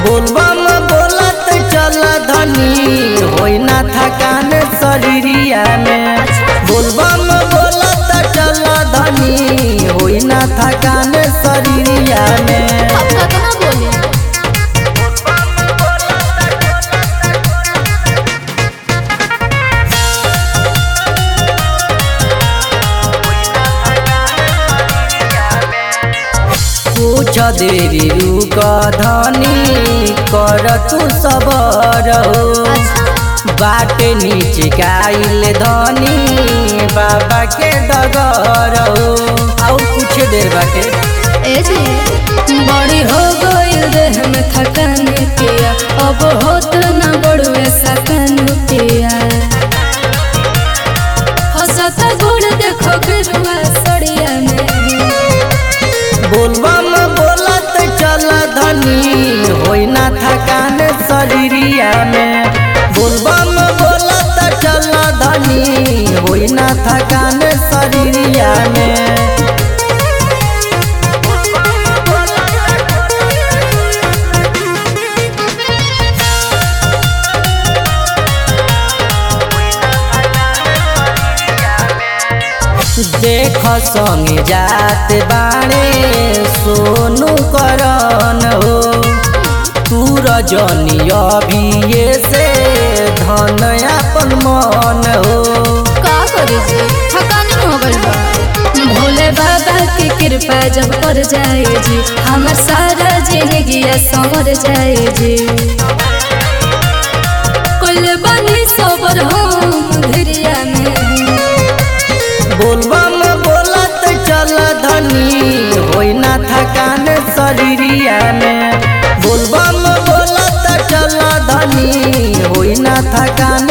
बोलबम बोलत चल धनी होई ना थकान शरीरिया में बोलबम बोलत चल धनी होई ना थकान शरीरिया में अब कतना बोली कुछ देरी रुक धनी कर तू सबर हो बाटे नीचे गाइल धनी बाबा के डगर हो और कुछ देर बाटे ए जी बड़ी हो गइल देह में थकान पिया अब होत ना बड़ुए सकन पिया हंसत गोड़ देखो गिरुआ सड़िया में बोलबम बोलत चल धनी होई ना थकान शरीरिया में बोलबम बोलत चल धनी होई ना थकान शरीरिया में देख संगे जात बाणे सोनू करन हो तू रजनी अभिये से धन अपन मन हो का करी जी थकान हो गइल बा भोले बाबा की कृपा जब कर जाए जी हमर सारा जिंदगी संवर जाए जी कुल बनी सोबर हम धीरिया में बोलबम बोलत चल धनी होई ना थकान शरीरिया में बोलबम बोलत चल धनी होई ना थकान